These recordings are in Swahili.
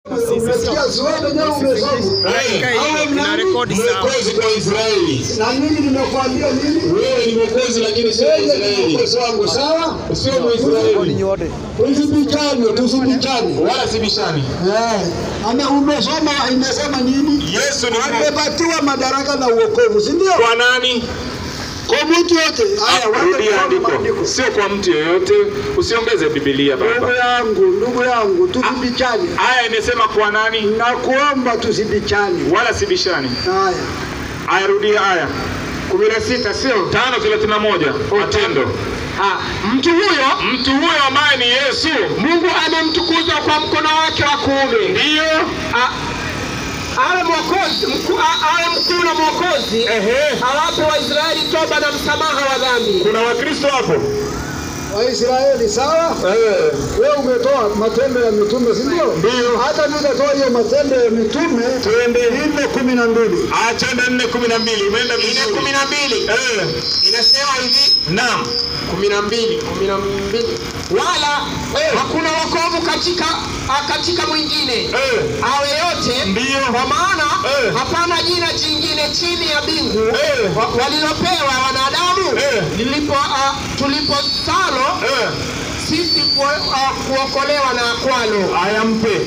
Umesikia zote leo umesoma. ina rekodi sawa. Mwokozi kwa Israeli. Na mimi nimekuambia nini? Wewe ni mwokozi lakini sio Wewe ni Israeli. mwokozi wangu, sawa? Sio Mwisraeli. Usibishane, tusibishane. Wala si bishani. Eh, ame umesoma imesema nini? Yesu ni Amepatiwa madaraka na uokovu, si ndio? kwa nani? Kwa mtu yote. Haya, wacha Rudia tusome andiko. maandiko. Sio kwa mtu yeyote. Usiongeze Biblia Ndugu baba. yangu, ndugu yangu, tusibichane. Aya imesema kwa nani? Nakuomba tusibichane. Wala si bishani. Haya. Aya rudia aya. 16 sio? 5:31 Matendo. Ah, mtu huyo Mtu huyo ambaye ni Yesu Mungu amemtukuza kwa mkono wake wa kuume, ndiyo Ah, awe mwokozi mkuu, ah, awe mkuu na mwokozi, ehe. awape Waisraeli toba na msamaha wa dhambi. Kuna Wakristo hapo? Waisraeli sawa? Eh. Wewe umetoa matendo ya mitume, si ndio? Ndio. Hata mimi nitatoa hiyo matendo ya mitume Twende. nne kumi na mbili. Achana nne kumi na mbili umeenda Ile vizuri. kumi na mbili Eh. inasema hivi Naam. kumi na mbili kumi na mbili wala hakuna wokovu katika ah, katika mwingine Eh. awe yote Ndiyo. kwa maana Eh. hapana jina jingine chini ya mbingu Eh. wa- walilopewa wanadamu Eh. lilipo uh, tuliposalo Eh. sisi ku, uh, kuokolewa na kwalo Aya mpe.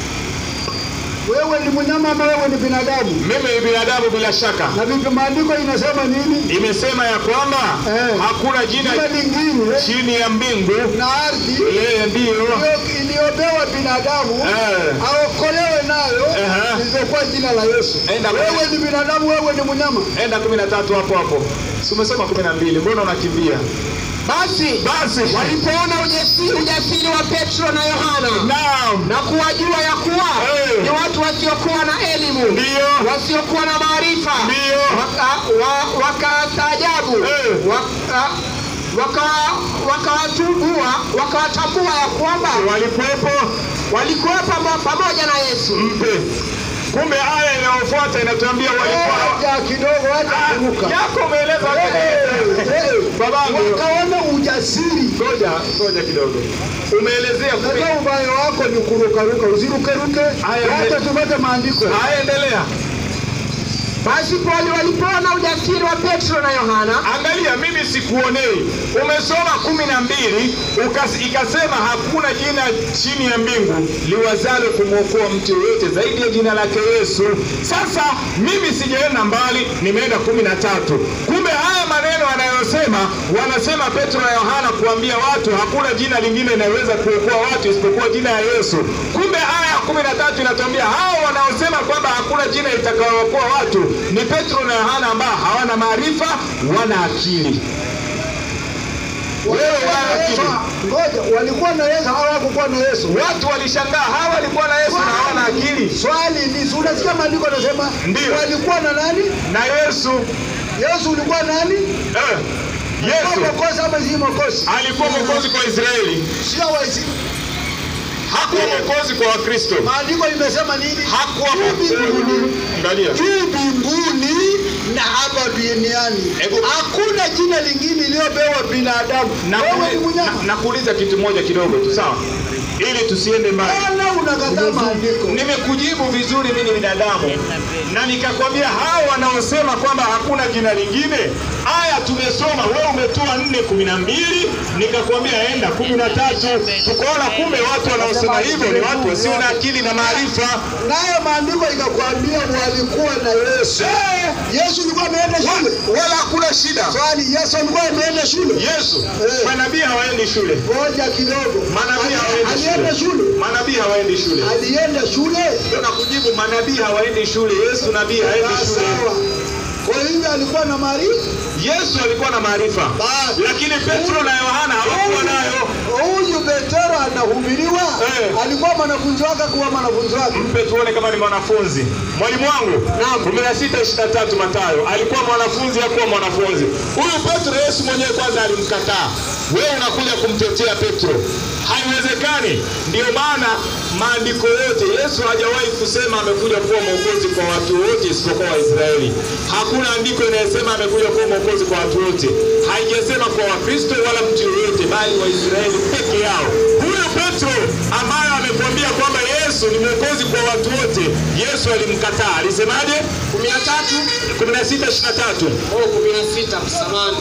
Wewe ni mnyama ama wewe ni binadamu? Mimi ni binadamu bila shaka. Na vipi maandiko inasema nini? Imesema ya kwamba Eh. hakuna jina Jina lingine chini ya mbingu na ardhi ile ndiyo iliyo- iliyopewa binadamu Eh. aokolewe nayo Ehe. lililokuwa jina la Yesu. Enda Wewe ni binadamu, wewe ni mnyama. enda kumi na tatu hapo hapo. Si umesoma kumi na mbili mbona unakimbia? basi Basi walipoona ujasiri, ujasiri wa petro na yohana naam, na kuwajua ya kuwa Eh. ni watu wasiokuwa na elimu ndiyo wasiokuwa na maarifa Ndiyo. waka- wa- wakastaajabu Eh. waka- waka- wakawatambua wakawatambua ya kwamba walikuwepo walikuwa pamo- pamoja na Yesu. mpe. Kumbe aya inayofuata inatuambia walikuwa Acha kidogo, acha kuruka. yako umeeleza babangu. Wakaona ujasiri. Ngoja ngoja kidogo, umeelezea kumi. Sasa ubaya wako ni kurukaruka, usirukeruke. Haya, Acha ende- tupate maandiko. Haya, endelea. Basi pale walipoona ujasiri wa Petro na Yohana Angalia, mimi sikuonei. Umesoma kumi na mbili ukas- ikasema hakuna jina chini ya mbingu liwazalo kumwokoa mtu yoyote zaidi ya jina lake Yesu. Sasa mimi sijaenda mbali, nimeenda kumi na tatu. Kumbe haya maneno anayosema, wanasema Petro na Yohana kuambia watu hakuna jina lingine linaloweza kuokoa watu isipokuwa jina ya Yesu. Kumbe aya ya kumi na tatu inatuambia hao wanaosema kwamba hakuna jina litakayookoa watu ni Petro na Yohana ambao hawana maarifa, wana akili. Wewe wana akili. Ngoja, walikuwa na Yesu hawakukuwa na Yesu. Watu walishangaa, hawa walikuwa na Yesu na hawana akili. Swali ni si unasikia maandiko yanasema Ndiyo. walikuwa na nani? Na Yesu Yesu ulikuwa nani? eh, Yesu Mwokozi ama si mwokozi? alikuwa mwokozi kwa Israeli, Sio waisi. hakuwa mwokozi kwa Wakristo, Maandiko imesema nini? hakuwa Juu mbinguni. Angalia, Juu mbinguni na hapa duniani. Hebu- Hakuna jina lingine iliyopewa binadamu. na Wewe ni mnyama. nakuuliza kitu moja kidogo tu, sawa, ili tusiende mbali. Mbona unakataa maandiko? Nimekujibu vizuri, mimi ni binadamu, na nikakwambia hao wanaosema kwamba hakuna jina lingine, aya tumesoma, wewe umetoa nne kumi na mbili, nikakwambia enda kumi na tatu. Tukaona kumbe watu wanaosema hivyo ni watu wasio na akili na maarifa. Nayo maandiko ikakwambia walikuwa na Yesu. Eh, Yesu alikuwa ameenda shule. wala hakuna shida. Swali, Yesu alikuwa ameenda shule? Yesu, Eh. manabii hawaendi shule, Ngoja kidogo. Manabii Ali- hawaendi Alienda shule. shule. manabii hawaendi shule. Alienda shule. Ndio nakujibu, manabii hawaendi shule. Yesu nabii haendi Ah, shule. Sawa. Kwa hivyo alikuwa na maarifa. Yesu alikuwa na maarifa, Basi. lakini Petro na Yohana hawakuwa nayo. Huyu Petero anahubiriwa. Eh. Alikuwa mwanafunzi wake kuwa mwanafunzi wake. Mpe tuone kama ni mwanafunzi. Mwalimu wangu, kumi na sita ishirini na tatu Mathayo, alikuwa mwanafunzi, hakuwa mwanafunzi. Huyu Petro, Yesu mwenyewe kwanza alimkataa. Wewe unakuja kumtetea Petro, haiwezekani. Ndiyo maana maandiko yote, Yesu hajawahi kusema amekuja kuwa mwokozi kwa watu wote isipokuwa Waisraeli. Hakuna andiko inayosema amekuja kuwa mwokozi kwa watu wote, haijasema kwa Wakristo wala mtu yoyote, bali Waisraeli peke yao. Huyu Petro ambaye amekwambia kwamba Yesu Yesu ni mwokozi kwa watu wote, Yesu alimkataa. Alisemaje? 13 16 23. oh 16 samani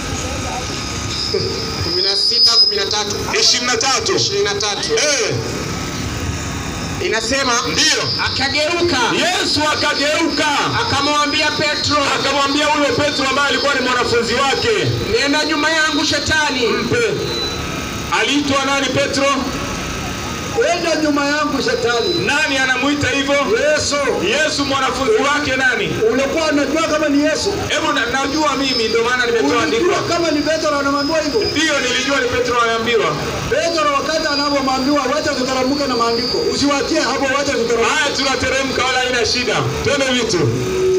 16 13 23. 23 Eh, inasema ndiyo. akageuka Yesu akageuka akamwambia Petro, akamwambia huyo Petro ambaye alikuwa ni mwanafunzi wake, nenda nyuma yangu shetani, mpe. Aliitwa nani Petro? Wenda nyuma yangu shetani. Nani anamuita hivyo? Yesu. Yesu mwanafunzi wake nani? Ulikuwa unajua kama ni Yesu? Hebu na, najua mimi ndio maana nimetoa andiko. Ulijua kama ni Petro anamwambia hivyo? Ndiyo nilijua ni Petro anaambiwa. Petro wakati anapomwambiwa wacha tutaramuke na maandiko. Usiwatie hapo wacha tutaramuke. Haya tunateremka wala haina shida. Twende vitu.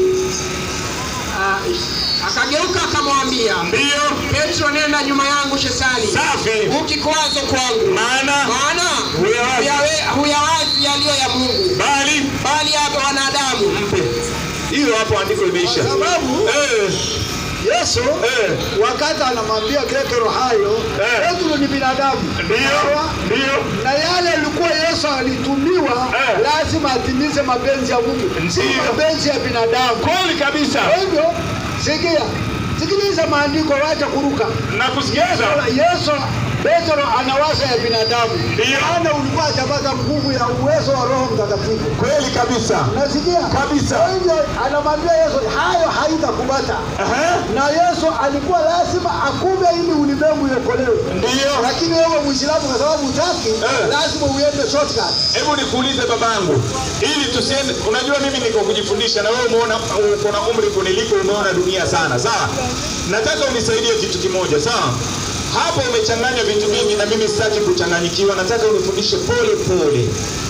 Ah, akageuka akamwambia Ndiyo. Petro, nenda nyuma yangu shetani, Safi. ukikwazo kwangu, Maana maana Huyawazi. huyawe- huyawazi yaliyo ya Mungu, bali bali ya wanadamu. mpe. Hiyo hapo andiko imeisha. Kwa sababu Eh, Yesu eh. wakati anamwambia Petro hayo, Eh. Petro ni binadamu. Ndiyo. Sawa? Ndiyo. na yale alikuwa Yesu alitumiwa Eh. lazima atimize mapenzi ya Mungu, si Ndiyo. mapenzi ya binadamu. Kweli kabisa. Kwa hivyo sikia, sikiliza maandiko, wacha kuruka. Na kusikiza. Yesu Petro anawaza ya binadamu, Ndiyo. maana ulikuwa hajapata nguvu ya uwezo wa Roho Mtakatifu. Kweli kabisa. Nasikia Kabisa. Kwa hivyo anamwambia Yesu, hayo haitakupata. Aha. Na Yesu alikuwa lazima akume ili ulimwengu iokolewe. Ndiyo. Lakini wewe Muislamu, kwa sababu hutaki, Eh. lazima uende shortcut. Hebu nikuulize babangu, ili tusiende. Unajua mimi niko kujifundisha, na wewe umeona, uko na umri kuniliko, umeona dunia sana, sawa? Nataka unisaidie kitu kimoja, sawa? Hapo umechanganya vitu vingi, na mimi sitaki kuchanganyikiwa. Nataka unifundishe pole pole.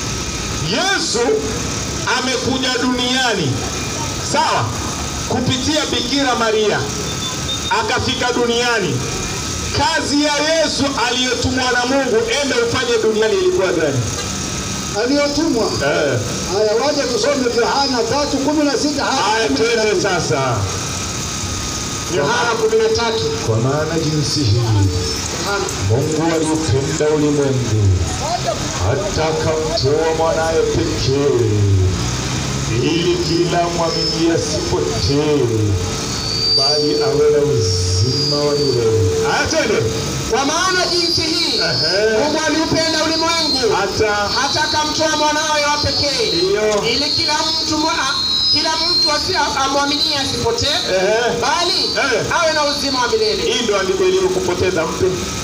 Yesu amekuja duniani, sawa, kupitia Bikira Maria, akafika duniani. Kazi ya Yesu aliyotumwa na Mungu, enda ufanye duniani, ilikuwa gani? aliyotumwa. Eh. Haya, waje tusome Yohana tatu kumi na sita Haya, hadi kumi na twende nane. sasa. Yohana 13 Kwa maana jinsi hii Yohana Mungu aliupenda ulimwengu hata akamtoa mwanaye pekee, ili kila mwamini asipotee, bali awe na uzima wa milele. Haya, twende. kwa maana jinsi hii Ehe. Mungu aliupenda ulimwengu Hata hata akamtoa mwanawe wa pekee Ndiyo. ili kila mtu mwa- kila mtu asi- amwaminie asipotee Ehe. bali Eh. awe na uzima wa milele. hii ndo andiko iliyokupoteza mpe.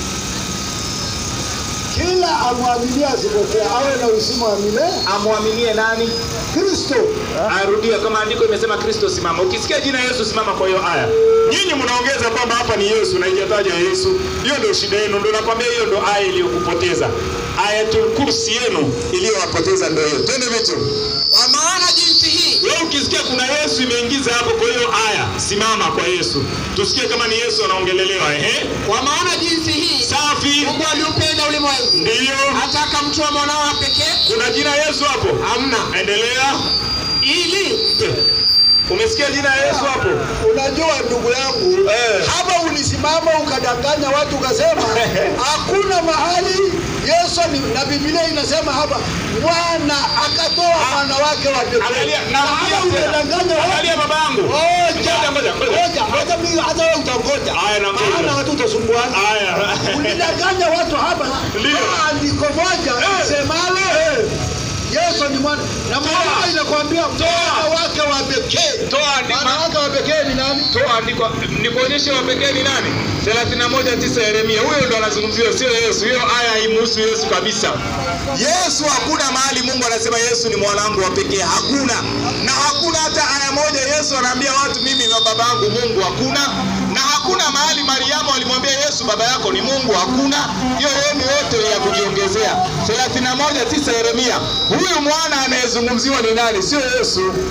Kila amwaminie asipotee, awe na uzima wa milele. Amwaminie nani? Kristo Arudia kama andiko imesema Kristo simama. Ukisikia jina Yesu simama kwa hiyo aya. Nyinyi mnaongeza kwamba hapa ni Yesu na haijataja Yesu. Hiyo ndio shida yenu, ndio nakwambia hiyo ndio aya iliyokupoteza. Ayatul kursi yenu iliyowapoteza ndio hiyo. Twende vitu. Kwa maana jinsi hii Wewe ukisikia kuna Yesu imeingiza hapo kwa hiyo aya, simama kwa Yesu. Tusikie kama ni Yesu anaongelelewa ehe. kwa maana jinsi hii Safi. Mungu aliupenda ulimwengu Ndiyo. hata akamtoa mwanawe wa pekee Kuna jina Yesu hapo? hamna Endelea. ili Umesikia jina Yesu hapo? Unajua ndugu yangu Eh. hapa ulisimama ukadanganya watu ukasema hakuna mahali Yesu ni, na Biblia inasema hapa Bwana akatoa mwana wake wa pekee. Angalia, Na narudia hapa tena. unadanganya watu. Angalia babangu. Ngoja, Ngoja, ngoja, ngoja. ngoja, ngoja mimi hata wewe utangoja. Aya, na ngoja. Maana watu utasumbuana. Aya. Ulidanganya watu hapa Ndiyo. kwa andiko moja Eh. semalo Yesu ni mwana na Biblia inakwambia mwana wake wa pekee. Toa andiko. Mwana wake wa pekee ni nani? Toa andiko. Nikuonyeshe wa pekee ni nani? 31:9 Yeremia. Huyo ndo anazungumziwa, sio Yesu. Hiyo aya haimhusu Yesu kabisa. Yesu hakuna mahali Mungu anasema Yesu ni mwanangu wa pekee, hakuna. Na hakuna hata aya moja Yesu anaambia watu mimi na baba yangu Mungu, hakuna. Na hakuna mahali Mariamu alimwambia Yesu baba yako ni Mungu, hakuna. Hiyo yenu yote ya kujiongezea. 31:9 Yeremia. Huyu mwana anayezungumziwa ni nani? Sio Yesu.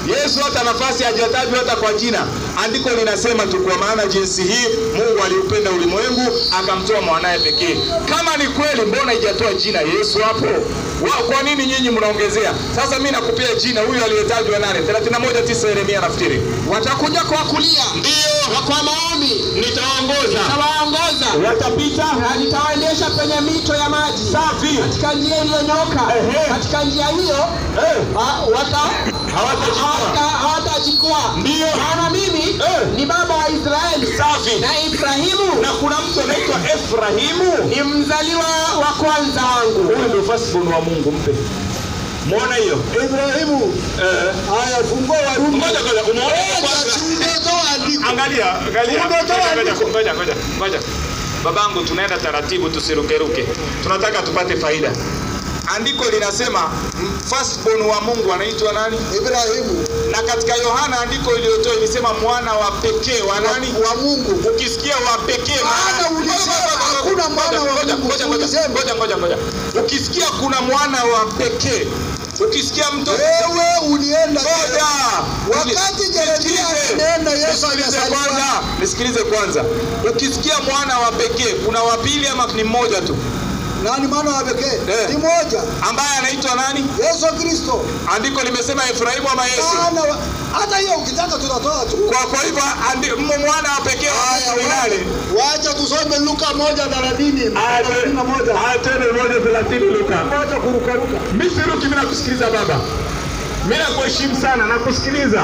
Yesu hata nafasi hajatajwa hata kwa jina. Andiko linasema tu, kwa maana jinsi hii Mungu aliupenda ulimwengu akamtoa mwanaye pekee. Kama ni kweli, mbona haijatoa jina Yesu hapo? Wa, kwa nini nyinyi mnaongezea? Sasa mimi nakupea jina huyu aliyetajwa nane 31:9 Yeremia nafikiri. watakuja kwa kulia Ndio na kwa maombi nitawaongoza, nitawaongoza watapita na nitawaendesha penye mito ya maji safi, katika njia iliyonyoka Ehe. katika njia hiyo eh, ha- wata- hawatajikwaa. hawata- hawatajikwaa Ndio. maana mimi Eh. ni baba wa Israeli safi. na Ibrahimu Na kuna mtu anaitwa Efrahimu. ni mzaliwa wa kwanza wangu Huyu ndio firstborn wa Mungu, mpe. Muona hiyo? Ibrahimu, Eh. haya fungua Warumi. Ngoja ngoja, umeona hiyo Ngoja, kwanza? si umetoa andiko. Angalia, angalia. Umetoa Ngoja, ngoja, andiko. ngoja, ngoja, ngoja. Babangu, tunaenda taratibu, tusirukeruke. Tunataka tupate faida. Andiko linasema m- firstborn wa Mungu anaitwa nani? Ibrahimu Na katika Yohana andiko iliyotoa ilisema mwana wa pekee wa nani? wa Mungu. Ukisikia wa pekee Maana maana- ulisema Ngoja, ngoja, hakuna mwana wa ngoja, Mungu. ngoja, ngoja, Ulisema. ngoja, ngoja, ngoja. Ukisikia kuna mwana wa pekee, ukisikia mtoto Wewe ulienda Ngoja. Wakati Yeremia Nisikilize. anaenda, Yesu Nisikilize anazaliwa. kwanza. Nisikilize kwanza. Ukisikia mwana wa pekee, kuna wa pili ama ni mmoja tu nani mwana wa pekee? Eh. Ni moja, ambaye anaitwa nani? Yesu Kristo. Andiko limesema Efraimu ama Yesu. Maana wa- hata hiyo ukitaka tutatoa tu. Kwa kwa hivyo andi- mmo mwana wa pekee wa Haya, Mungu ni nani? wacha tusome Luka moja thelathini thelathini na moja tena moja thelathini Luka. moja kurukaruka. Mimi siruki, mimi nakusikiliza baba. Mimi nakuheshimu sana, nakusikiliza.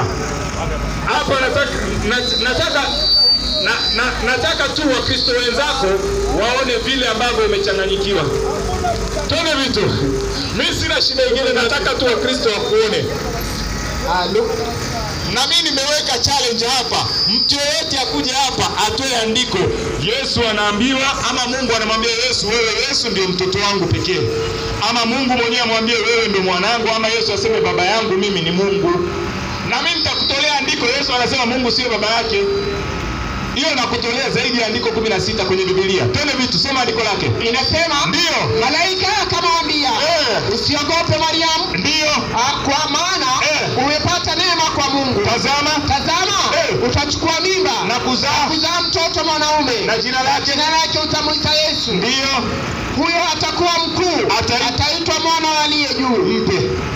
Hapa nataka na- nataka na, na, nataka tu Wakristo wenzako waone vile ambavyo umechanganyikiwa. Tuone vitu. Mimi sina shida ingine, nataka tu Wakristo wakuone. Ah, Lu- Na mimi nimeweka challenge hapa, mtu yeyote akuje hapa atoe andiko. Yesu anaambiwa ama Mungu anamwambia Yesu, wewe Yesu ndio mtoto wangu pekee, ama Mungu mwenyewe amwambie wewe ndio mwanangu, ama Yesu aseme baba yangu mimi ni Mungu. Na mimi nitakutolea andiko. Yesu anasema Mungu sio baba yake. Hiyo nakutolea zaidi ya andiko kumi na sita kwenye Biblia. Twende vitu, soma andiko lake. inasema Ndio, malaika akamwambia Eh. usiogope Mariamu ndio, ah, kwa maana Eh. umepata neema kwa Mungu tazama tazama Eh. utachukua mimba na kuzaa kuzaa mtoto mwanaume na jina lake jina lake utamwita Yesu ndio huyo atakuwa mkuu Atai- ataitwa mwana wa aliye juu mpe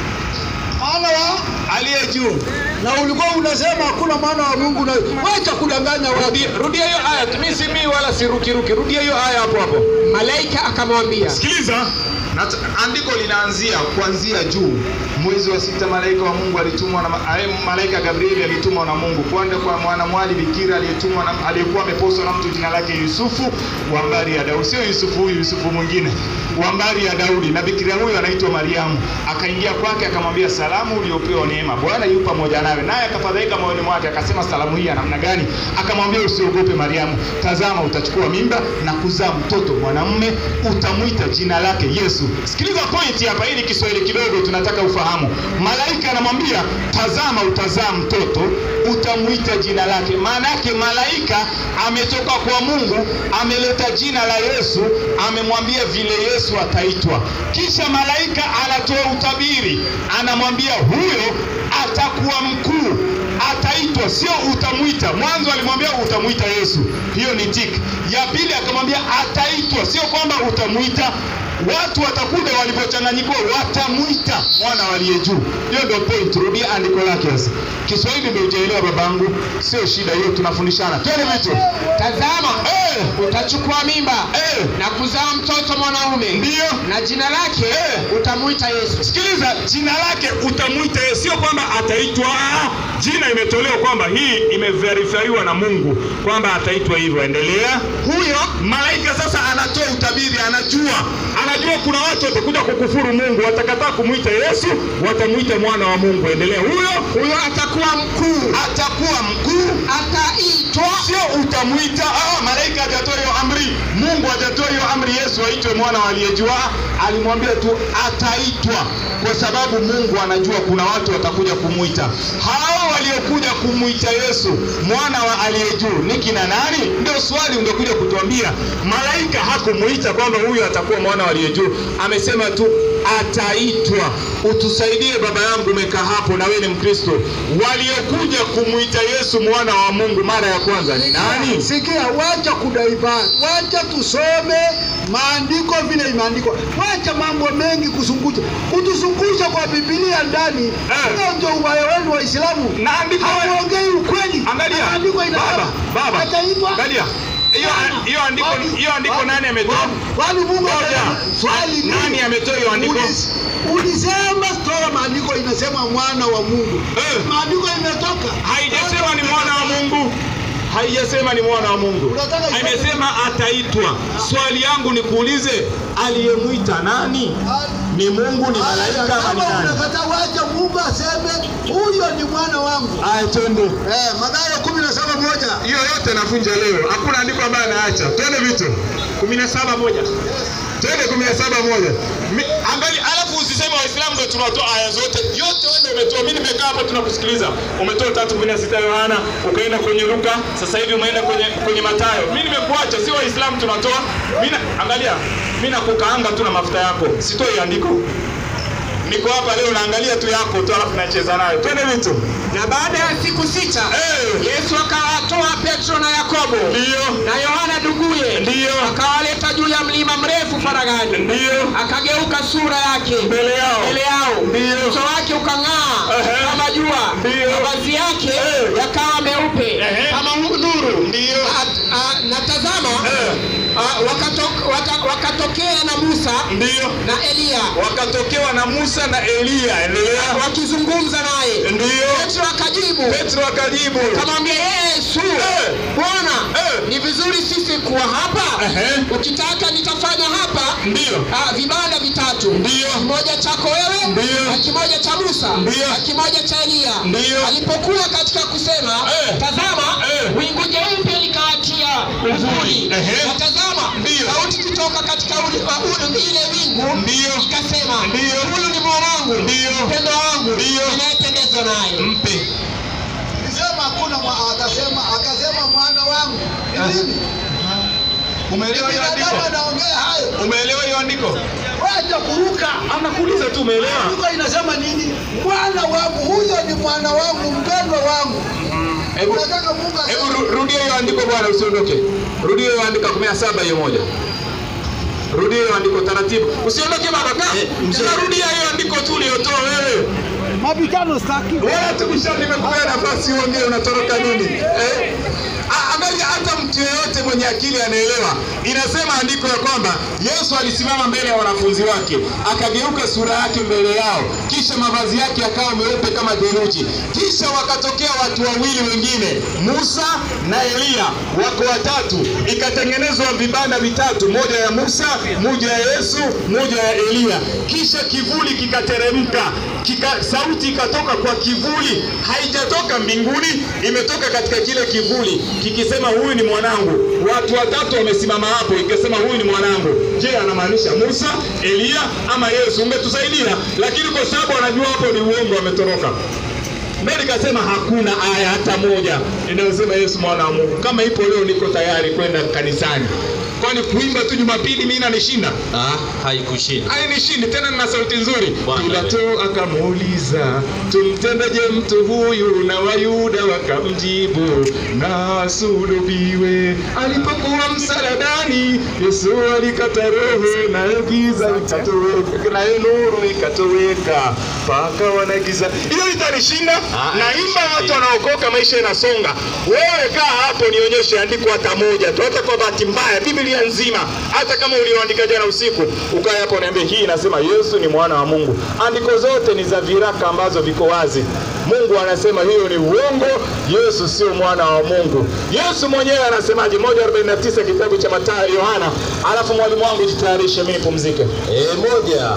Mwana wa aliye juu. na ulikuwa unasema hakuna mwana wa Mungu na wacha kudanganya watu. Rudia, rudia hiyo aya. Mimi si mimi wala sirukiruki. Rudia hiyo aya hapo hapo. malaika akamwambia Sikiliza, Nat- andiko linaanzia kuanzia juu. Mwezi wa sita malaika wa Mungu alitumwa na ma- aye, malaika Gabrieli alitumwa na Mungu kwenda kwa mwanamwali bikira aliyetumwa na aliyekuwa ameposwa na mtu jina lake Yusufu wa mbari ya Daudi. Sio Yusufu huyu, Yusufu mwingine wa mbari ya Daudi, na bikira huyo anaitwa Mariamu. Akaingia kwake akamwambia, salamu uliopewa neema, Bwana yu pamoja nawe. Naye akafadhaika moyoni mwake, akasema, salamu hii ya namna gani? Akamwambia, usiogope Mariamu, tazama utachukua mimba na kuzaa mtoto mwanamume, utamwita jina lake Yesu. Sikiliza point hapa, hii ni Kiswahili kidogo tunataka ufahamu. Malaika anamwambia tazama, utazaa mtoto, utamwita jina lake. Maana yake malaika ametoka kwa Mungu, ameleta jina la Yesu, amemwambia vile Yesu ataitwa. Kisha malaika anatoa utabiri, anamwambia huyo atakuwa mkuu ataitwa, sio utamwita. Mwanzo alimwambia utamwita Yesu, hiyo ni tik. Ya pili akamwambia ataitwa, sio kwamba utamwita. Watu watakuja walivyochanganyikiwa, watamwita mwana waliye juu. Hiyo ndio point. Rudia andiko lake sasa. Kiswahili ndio hujaelewa babangu, sio shida hiyo, tunafundishana. Twende vitu. tazama Eh, utachukua mimba eh, na kuzaa mtoto mwanaume ndio na jina lake Eh. utamwita Yesu Sikiliza, jina lake utamwita Yesu, sio kwamba ataitwa. ah, Jina imetolewa kwamba hii imeverifaiwa na Mungu kwamba ataitwa hivyo. Endelea. huyo Malaika sasa anatoa utabiri, anajua anajua kuna watu watakuja kukufuru Mungu, watakataa kumwita Yesu, watamwita mwana wa Mungu. Endelea. Huyo huyo atakuwa mkuu atakuwa mkuu, ataitwa sio utamwita. Ah, malaika hajatoa hiyo amri, Mungu hajatoa hiyo amri Yesu aitwe mwana wa aliyejua. Alimwambia tu ataitwa, kwa sababu Mungu anajua kuna watu watakuja kumwita. Hao waliokuja kumwita Yesu mwana wa aliye juu ni kina nani? Ndio swali ungekuja kutuambia. Malaika hakumwita kwamba huyu atakuwa mwana wa aliye juu, amesema tu ataitwa. Utusaidie baba yangu, umekaa hapo na wewe ni Mkristo. Waliokuja kumwita Yesu mwana wa Mungu mara ya kwanza ni nani? Sikia, wacha kudaivani, wacha tusome maandiko vile imeandikwa, wacha mambo mengi kuzungusha, kutuzungusha kwa Biblia ndani. Hiyo ndio ubaya wenu Waislamu, Na andiko hamuongei ukweli. Angalia. Na Maandiko inasema Baba, baba. ataitwa Angalia. Hiyo hiyo andiko hiyo andiko nani ametoa? Kwani Mungu Ngoja. amesema- swali ni Nani ametoa hiyo andiko? Ulis- Ulisema toa maandiko inasema mwana wa Mungu. Eh. Maandiko imetoka. Haijasema ni mwana wa Mungu. Haijasema ni mwana wa Mungu. Unataka iseme- Imesema ataitwa. Swali yangu ni kuulize, aliyemwita nani? Ni Mungu, ni malaika ama Kama ni nani? unakataa wacha Mungu aseme huyo ni mwana wangu. Aya, twende. Eh, Mathayo kumi na saba moja. Hiyo yote navunja leo. Hakuna andiko ambayo anaacha. Twende vitu. 17 moja. Twende 17 moja. Mi- Angalia, alafu usiseme Waislamu ndio tunatoa aya zote. Yote wewe ndio umetoa. Mimi nimekaa hapo tunakusikiliza. Umetoa 3:16 Yohana, ukaenda kwenye Luka, sasa hivi umeenda kwenye kwenye Mathayo. Mimi nimekuacha, si Waislamu tunatoa. Mimi na- angalia, mimi nakukaanga tu na mafuta yako. Sitoi andiko. Niko hapa leo naangalia tu yako tu alafu nacheza nayo. Twende vitu. Na baada ya siku sita Eh. Yesu akawatoa Petro na Yakobo Ndio. na Yohana nduguye, Ndio. akawaleta juu ya mlima mrefu faragani, Ndio. akageuka sura yake Mbele yao. mbele yao, Ndio. uso wake ukang'aa Ehe. kama jua, Ndio. mavazi yake Eh. yakawa meupe Ehe. kama hu- nuru. Ndio. A- a- Na tazama Eh. a, wakato- waka- wakatokea na Musa Ndio. na Eliya wakatokewa na Musa na Eliya. Endelea. wakizungumza naye. Ndio. Petro akajibu Petro akajibu, kamwambia Yesu, Eh. Bwana, Eh. ni vizuri sisi kuwa hapa. Ehe. Ukitaka nitafanya hapa ndio ah, vibanda vitatu, Ndio. kimoja chako wewe Ndio. na kimoja cha Musa Ndio. na kimoja cha Eliya. Ndio. Alipokuwa katika kusema, Eh. tazama Eh. wingu jeupe likawatia uvuli, Ehe. na tazama Ndio. sauti kutoka katika uli- uh, uli- ile wingu Ndio. ikasema, Ndio. huyu ni mwanangu Ndio. mpendo wangu Ndio. ninayependezwa naye. mpe. Nisema hakuna mwa, akasema akasema mwana wangu. Ni nini? Umeelewa hiyo Binadamu andiko? anaongea hayo. Umeelewa hiyo andiko? Wacha kuruka. Anakuuliza tu, umeelewa? Andiko inasema nini? Mwana wangu, huyo ni mwana wangu, mpendwa wangu. Hebu Unataka Mungu aseme hebu ru- rudia hiyo andiko bwana, usiondoke. Rudia hiyo andiko 17 hiyo moja. Rudia hiyo andiko taratibu. Usiondoke baba, kaa. Tena rudia hiyo andiko tu uliyotoa wewe. mabishano staki. Wewe tukisha nimekupea nafasi uongee unatoroka nini? Eh? Ah, Angalia hata mtu yeyote mwenye akili anaelewa. Inasema andiko ya kwamba Yesu alisimama mbele ya wanafunzi wake, akageuka sura yake mbele yao, kisha mavazi yake yakawa meupe kama theluji. Kisha wakatokea watu wawili wengine, Musa na Eliya, wako watatu. Ikatengenezwa vibanda vitatu, moja ya Musa, moja ya Yesu, moja ya Eliya. Kisha kivuli kikateremka, kika, sauti ikatoka kwa kivuli, haijatoka mbinguni, imetoka katika kile kivuli kikisema, huyu ni mwanangu. Watu watatu wamesimama hapo, ikasema huyu ni mwanangu. Je, anamaanisha Musa, Eliya ama Yesu? Ungetusaidia, lakini kwa sababu wanajua hapo ni uongo, wametoroka. Ndio nikasema hakuna aya hata moja inayosema Yesu mwana wa Mungu. Kama ipo leo, niko tayari kwenda kanisani, kwani kuimba tu Jumapili mimi inanishinda Ah, haikushinda. ainishindi tena, nina sauti nzuri. Bwana Pilato akamuuliza tumtendeje mtu huyu, na Wayuda wakamjibu na asulubiwe. Alipokuwa msalabani, Yesu alikata roho, nayo giza ikatoweka, nayo nuru ikatoweka, pakawa na giza. Hiyo itanishinda? Ah, Naimba, watu wanaokoka, maisha inasonga. Wewe kaa hapo, nionyeshe andiko hata moja tu, hata kwa bahati mbaya, Biblia nzima, hata kama ulioandika jana usiku, ukae hapo niambie, hii inasema Yesu ni mwana wa Mungu. Andiko zote ni za viraka ambazo viko wazi. Mungu anasema hiyo ni uongo, Yesu sio mwana wa Mungu. Yesu mwenyewe anasemaje? 149 kitabu cha Mathayo, Yohana. Alafu mwalimu wangu jitayarishe, mimi nipumzike. Eh, moja.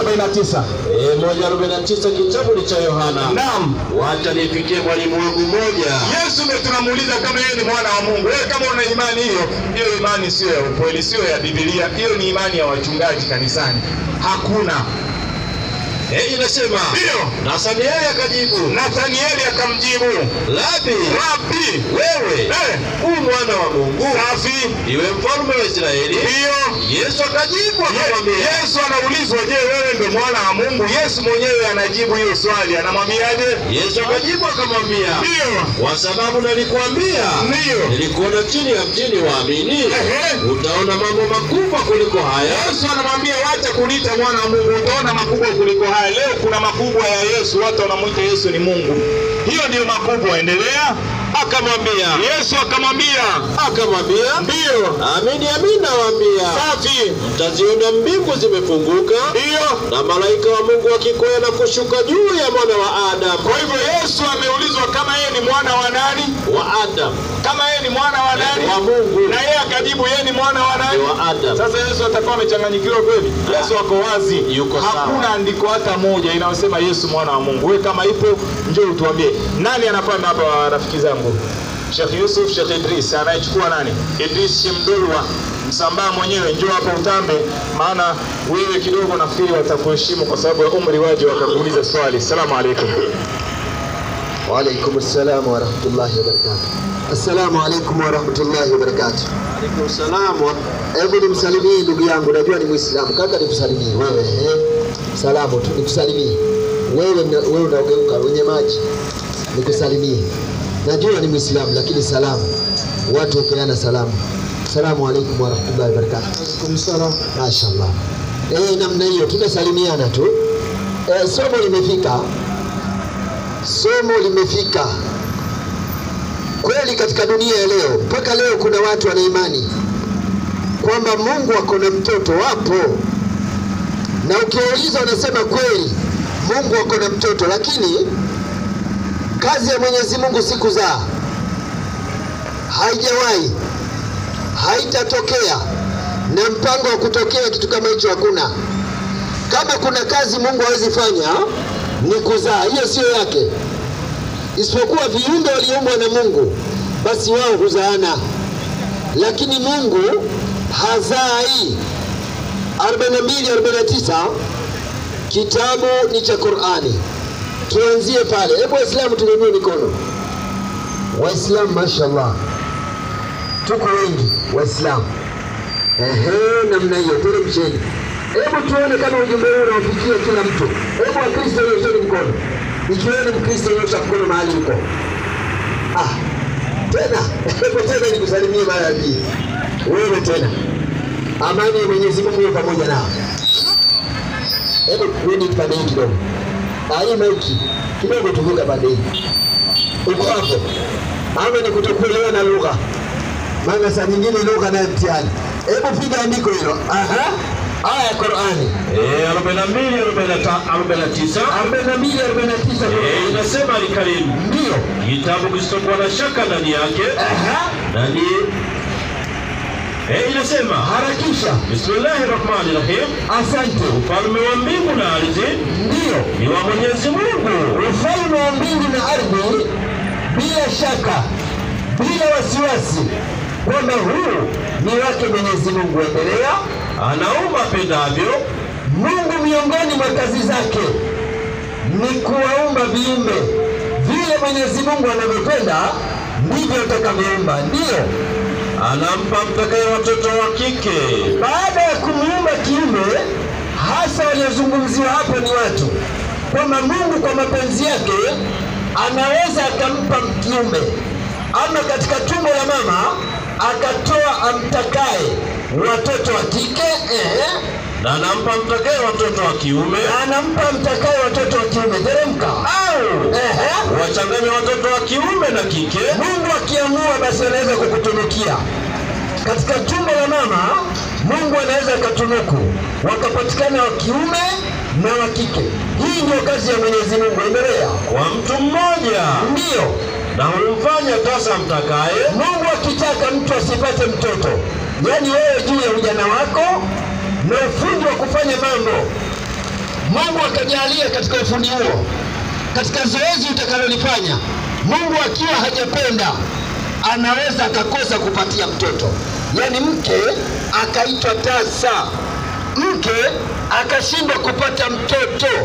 149 Eh, moja arobaini na tisa kitabu ni cha Yohana. Naam. Wacha nifikie mwalimu wangu moja. Yesu ndio tunamuuliza kama yeye ni mwana wa Mungu. Wewe kama una imani hiyo, hiyo imani sio ya ukweli, sio ya Biblia. Hiyo ni imani ya wachungaji kanisani. Hakuna Eh, inasema Ndiyo. Nathanieli akajibu, Nathanieli akamjibu, Labi, Rabi, wewe eh, u mwana wa Mungu, safi. iwe mfalme wa Israeli. Ndiyo. Yesu akajibu Ye- akamwambia, Yesu anaulizwa, je, wewe ndio mwana wa Mungu? Yesu mwenyewe anajibu hiyo swali, anamwambiaje? Yesu akajibu akamwambia, Ndiyo. kwa sababu nalikuambia Ndiyo. nilikuona chini ya mtini waamini, Ehe. utaona mambo makubwa kuliko haya. Yesu anamwambia wacha kuniita mwana wa Mungu, utaona makubwa kuliko haya. Leo kuna makubwa ya Yesu, watu wanamwita Yesu ni Mungu. Hiyo ndiyo makubwa. Endelea. Akamwambia, Yesu akamwambia, akamwambia, ndiyo, amini amini nawaambia, safi, mtaziona mbingu zimefunguka ndiyo. na malaika wa Mungu wakikwea na kushuka juu ya mwana wa Adamu, Kwa hivyo Yesu ameulizwa kama yeye ni mwana wa nani, wa Adamu, kama yeye ni mwana wa nani, wa Mungu, na yeye akajibu yeye ni mwana wa nani. ni wa Adamu. Sasa Yesu atakuwa amechanganyikiwa kweli? Yesu ako wazi, Yuko sawa. hakuna andiko hata moja inayosema Yesu mwana wa Mungu. Wewe kama ipo, njoo utuambie. Nani anapanda hapa, wa rafiki zangu? Sheikh Yusuf, Sheikh Idris, anayechukua nani? Idris Shemdulwa Msambaa mwenyewe, njoo hapa utambe, maana wewe kidogo nafikiri watakuheshimu kwa sababu ya umri waje wakakuuliza swali. Salamu alaikum. Waalaikum salam warahmatullahi wabarakatuh. Assalamu alaikum warahmatullahi wabarakatuh. Alaikum salam wa Hebu nimsalimie ndugu yangu, najua ni Muislamu. Kaka, nikusalimie wewe eh? Salamu tu nikusalimie wewe, na- wewe unaogeuka wenye maji, nikusalimie. Najua ni Muislamu, lakini salamu, watu hupeana salamu. Assalamu alaikum warahmatullahi wabarakatuh. Alaikum salam. Mashaallah. Eh, namna hiyo tunasalimiana tu. Eh, somo limefika, somo limefika kweli katika dunia ya leo. Mpaka leo kuna watu wana imani kwamba Mungu ako na mtoto, wapo na ukiwauliza wanasema kweli Mungu ako na mtoto, lakini kazi ya Mwenyezi Mungu si kuzaa, haijawahi, haitatokea, na mpango wa kutokea kitu kama hicho hakuna. Kama kuna kazi Mungu hawezi fanya ni kuzaa, hiyo sio yake, isipokuwa viumbe waliumbwa na Mungu, basi wao huzaana lakini Mungu hazai. 42 49 kitabu ni cha Qur'ani. Tuanzie pale. Hebu Waislamu tunyanyue mikono. Waislamu, mashallah, tuko wengi Waislamu. Ehe, namna hiyo, teremsheni. Hebu tuone kama ujumbe huu unawafikia kila mtu. Hebu Wakristo nyosheni mkono, ikiwa ni Mkristo nyosha mkono mahali uko. Ah, tena hebu tena nikusalimie mara ya pili. Wewe tena, amani ya Mwenyezi Mungu iwe pamoja nao. Hebu rudi pande hii kidogo, Ah, hii maiki kidogo, tuvuka pande hii. Uko hapo ama ni kutokuelewa na lugha? Maana saa nyingine lugha nayo mtihani. Hebu piga andiko hilo. Aha, aya ya Qur'ani Eh, 42 49 42 49 Eh, inasema alikarimu ndio. kitabu kisichokuwa na shaka ndani yake Aha, na ni eh, inasema harakisha. Bismillahir Rahmanir Rahim, Asante. ufalme wa mbingu na ardhi Ndio. ni wa Mwenyezi Mungu. ufalme wa mbingu na ardhi, bila shaka, bila wasiwasi, kwamba huu ni wake Mwenyezi Mungu. Endelea. Anaumba apendavyo, Mungu miongoni mwa kazi zake ni kuwaumba viumbe vile Mwenyezi Mungu anavyopenda ndivyo atakavyoumba. Ndiyo, anampa mtakaye watoto wa kike. baada ya kumuumba kiumbe, hasa waliozungumziwa hapo ni watu, kwamba Mungu kwa mapenzi yake anaweza akampa kiumbe, ama katika tumbo la mama akatoa amtakaye watoto wa kike eh, na anampa mtakaye watoto wa kiume, na anampa mtakaye watoto wa kiume. Teremka au eh, wachanganye watoto wa kiume na kike, Mungu akiamua basi anaweza kukutunukia katika tumbo la mama. Mungu anaweza akatunuku wakapatikana wa kiume na wa kike. Hii ndio kazi ya Mwenyezi Mungu. Endelea. kwa mtu mmoja, Ndiyo, na humfanya tasa mtakaye, Mungu akitaka mtu asipate mtoto, yaani wewe juu ya ujana wako na ufundi wa kufanya mambo, Mungu akajalia katika ufundi huo, katika zoezi utakalolifanya, Mungu akiwa hajapenda anaweza akakosa kupatia mtoto, yaani mke akaitwa tasa, mke akashindwa kupata mtoto,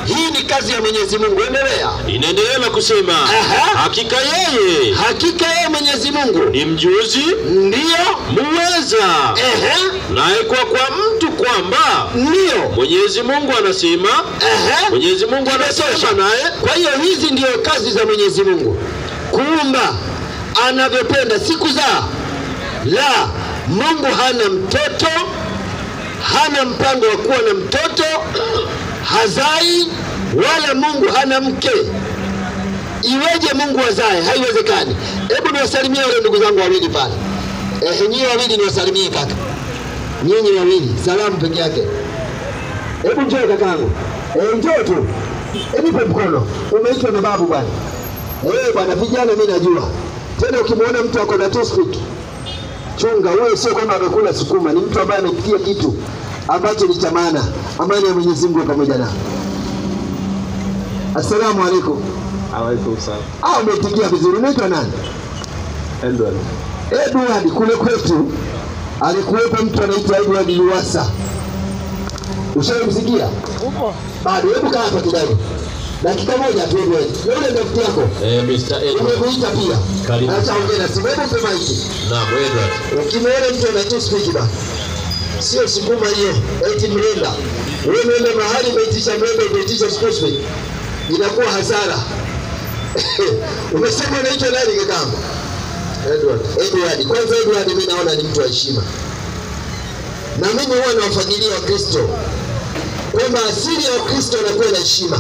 hii ni kazi ya Mwenyezi Mungu. Endelea. Inaendelea na kusema Aha. hakika yeye Hakika yeye Mwenyezi Mungu ni mjuzi ndiyo, muweza, ehe, naye kwa kwa mtu kwamba ndiyo, Mwenyezi Mungu anasema, ehe. Mwenyezi Mungu anasema naye Kwa hiyo hizi ndiyo kazi za Mwenyezi Mungu, kuumba anavyopenda, si kuzaa. La, Mungu hana mtoto, hana mpango wa kuwa na mtoto, hazai, wala Mungu hana mke. Iweje Mungu azae? Haiwezekani. Hebu niwasalimie wale ndugu zangu wawili pale. Eh, nyinyi wawili niwasalimie kaka, nyinyi wawili, salamu peke yake. Hebu njoo kakangu, eh, njoo tu, hebu nipe mkono. Umeitwa na babu bwana. Eh bwana, vijana mimi najua. Tena ukimwona mtu ako na toothpick, chunga huyo, sio kwamba amekula sukuma, ni mtu ambaye amepitia kitu ambacho ni cha maana. Amani ya Mwenyezi Mungu pamoja nao. Assalamu alaikum. Alaikum salam. Ah, umetikia vizuri. Unaitwa nani? Edward. Edward. Kule kwetu alikuwepo mtu anaitwa Edward Luwasa. Ushaimsikia? Bado. Hebu kaa hapa kidogo, dakika moja tu Edward. Na ule rafiki yako eh, Mr. Edward. umekuita pia, Karibu. acha ongea na simu. Hebu mpe maiki. Naam, Edward. Ukimwona mtu anaitwa speak ba, sio sukuma hiyo, eti mrenda. Wewe unaenda mahali umeitisha mrenda, umeitisha speak, inakuwa hasara. Umesema unaitwa nani kakangu? Edward. Edward. Kwanza Edward, mimi naona ni mtu wa heshima, na mimi huwa nawafagilia Wakristo kwamba asili ya Wakristo anakuwa na heshima,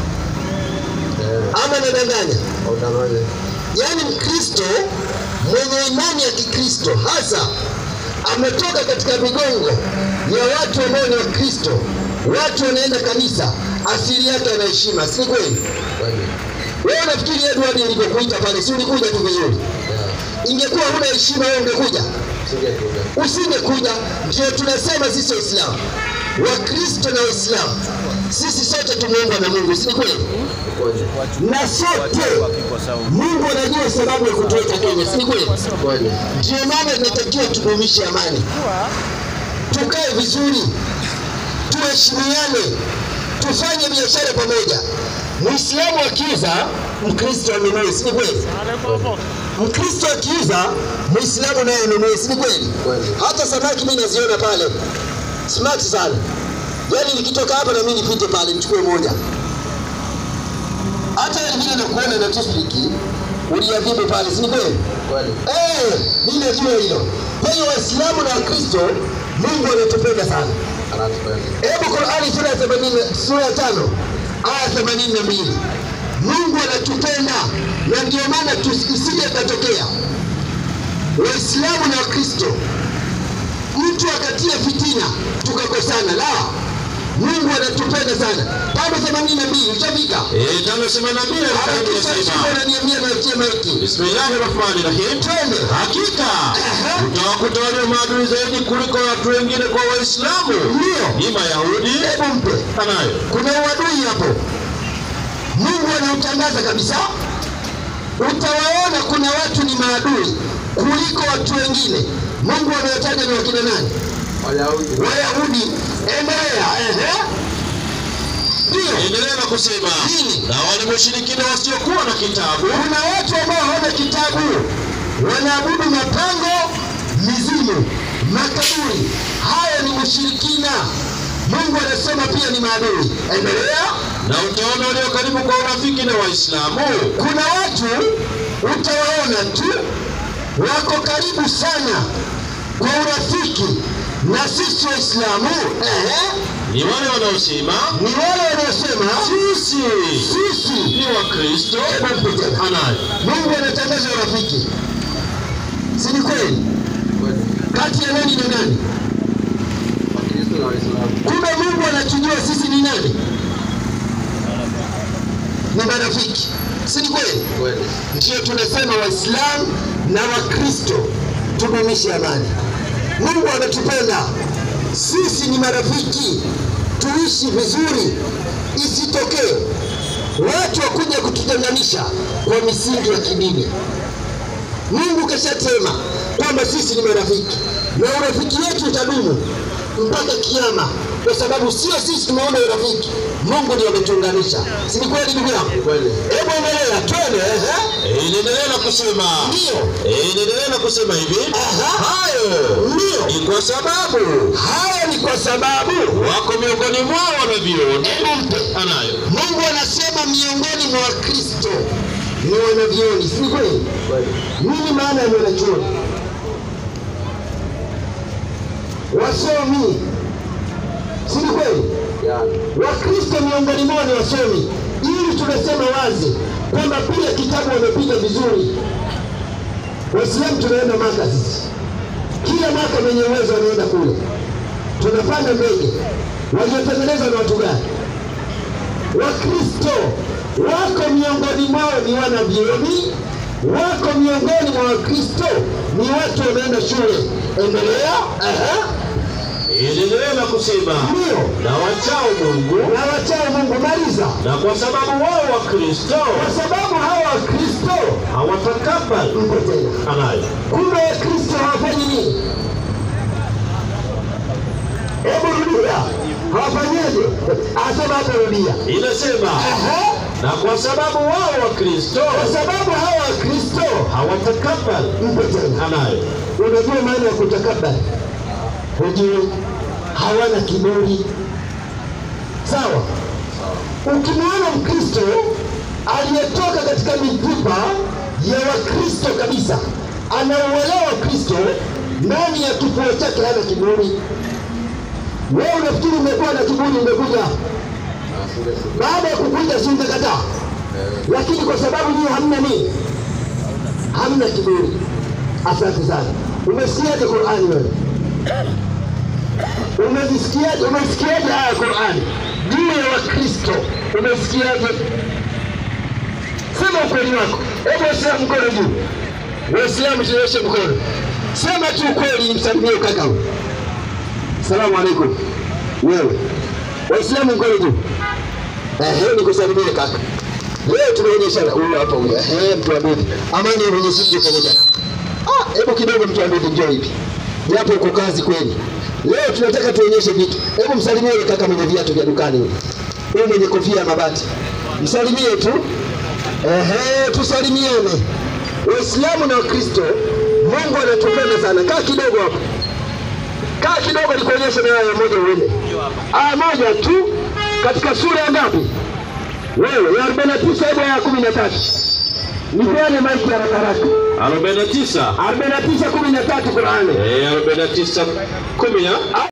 ama nadanganya? Yaani Mkristo mwenye imani ya Kikristo hasa ametoka katika migongo ya watu ambao ni Wakristo, watu wanaenda kanisa, asili yake ana heshima, si kweli? Wewe unafikiri Edward nilivyokuita pale, si ulikuja tu vizuri? Ingekuwa huna heshima, wewe ungekuja? Usingekuja. Ndio tunasema sisi Waislamu, Wakristo na Waislamu, sisi sote tumeumbwa na Mungu, si kweli? Na sote Mungu anajua sababu ya kutuweka Kenya, si kweli? Ndio maana inatakiwa tudumishe amani, tukae vizuri, tuheshimiane, tufanye biashara pamoja. Muislamu akiuza, Mkristo anunue, si kweli? Mkristo akiuza, Muislamu naye anunue, si kweli? Hata samaki mimi naziona pale smart sana, yaani nikitoka hapa na mimi nipite pale nichukue moja hata vile nakuona na toothpick uliadhibu pale, si ni kweli? Eh, mimi najua hilo. Kwa hiyo Waislamu na Wakristo, Mungu anatupenda sana. Hebu Qur'ani sura ya 80 sura ya 5 aya 82. Mungu anatupenda na ndio maana tusije katokea Waislamu na Wakristo mtu akatia fitina tukakosana, la Mungu anatupenda sana. Tano themanini na mbili ushafika? Eh, tano themanini na mbili Qur'ani inasema, Unaniambia natie maiki. Bismillahir Rahmanir Rahim. Twende. Hakika utawakuta walio maadui zaidi kuliko watu wengine kwa Waislamu Ndio. ni Mayahudi Hebu mpe. anayo Kuna uadui hapo. Mungu anautangaza kabisa. Utawaona kuna watu ni maadui kuliko watu wengine. Mungu amewataja ni wakina nani? Wayahudi. Endelea. Ehe. Ndio. endelea na kusema Nini? na wale washirikina wasiokuwa na kitabu Kuna watu ambao hawana kitabu, wanaabudu mapango, mizimu, makaburi. Haya ni ushirikina. Mungu anasema pia ni maadui. Endelea. na utaona walio karibu kwa urafiki na Waislamu Kuna watu utawaona tu wako karibu sana kwa urafiki na sisi Waislamu. Ehe, ni wale wanaosema ni wale wanaosema sisi sisi ni Wakristo Hebu mpe tena. anayo Mungu anatangaza urafiki, si ni kweli? Kati ya nani na nani? Kumbe Mungu anatujua sisi ni nani? Ni marafiki, si ni kweli? Ndio tunasema Waislamu na Wakristo tudumishe amani. Mungu anatupenda sisi, ni marafiki, tuishi vizuri, isitokee watu wakuja kututenganisha kwa misingi ya kidini. Mungu kashatema kwamba sisi ni marafiki na urafiki wetu utadumu mpaka kiama, kwa sababu sio sisi tumeona urafiki. Mungu ndiye ametuunganisha. Si ni kweli ndugu yangu? Kweli. Hebu endelea, twende. ehe. Eh, Inaendelea na kusema Ndio. Eh, inaendelea na kusema hivi Aha. hayo Ndio. ni kwa sababu Haya ni kwa sababu wako miongoni mwao wanavyuoni Hebu mpe. anayo Mungu anasema miongoni mwa Wakristo ni wanavyuoni, si ni kweli? Nini maana ya mwanachuoni? Wasomi, si ni kweli? Wakristo miongoni mwao ni wasomi, ili tunasema wazi kwamba pia kitabu wamepiga vizuri. Waislamu tunaenda Maka sisi, kila mwaka mwenye uwezo anaenda kule, tunapanda ndege. Waliotengeneza na watu gani? Wakristo wako miongoni mwao ni wanavyuoni, wako miongoni mwa Wakristo ni watu wameenda shule. Endelea. Aha. inaendelea na kusema Ndio. na wachao Mungu Na wachao Mungu, maliza. na kwa sababu wao Wakristo Kwa sababu hawa Wakristo hawatakabali mko tena, anayo kumbe Wakristo hawafanyi nini? Hebu rudia, hawafanyeje? Asema hata rudia. inasema Aha. na kwa sababu wao Wakristo Kwa sababu hawa Wakristo hawatakabali mko tena anayo Unajua maana ya kutakabali? Hujui, hawana kiburi. Sawa. Ukimwona Mkristo aliyetoka katika mifupa ya Wakristo kabisa, anauelewa Kristo, ndani ya kifua chake hana kiburi. Wewe unafikiri umekuwa na kiburi, umekuja baada ya kukuja, si ungekataa? Lakini kwa sababu nyinyi hamna nini, hamna kiburi. Asante sana. Umesikiaje Qur'ani wewe? Umezisikiaje? Umesikiaje haya Qur'ani juu ya Wakristo? Umesikiaje? Sema ukweli wako. Hebu Waislamu mkono juu. Waislamu tunyoshe mkono. Sema tu ukweli, msalimie kaka huyu. Salamu alaikum. Wewe. Waislamu mkono juu. Ehe, nikusalimie kaka. Leo tunaonyeshana huyu hapa huyu. Ehe, mtu wa Mungu. Amani ya Mwenyezi Mungu pamoja na Ah, hebu kidogo mtu ambaye njoo hivi. Japo uko kazi kweli. Leo tunataka tuonyeshe vitu. Hebu msalimie yule kaka mwenye viatu vya dukani yule. Yule mwenye kofia ya mabati. Msalimie tu. Ehe, tusalimiane. Waislamu na Wakristo, Mungu anatupenda sana. Kaa kidogo hapo. Kaa kidogo nikuonyeshe na aya moja uende. Aya moja tu katika sura ya ngapi? Wewe ya 49 hadi ya 13. Nipeane maiki haraka haraka. 49 49 13 Qur'ani. eh 49 10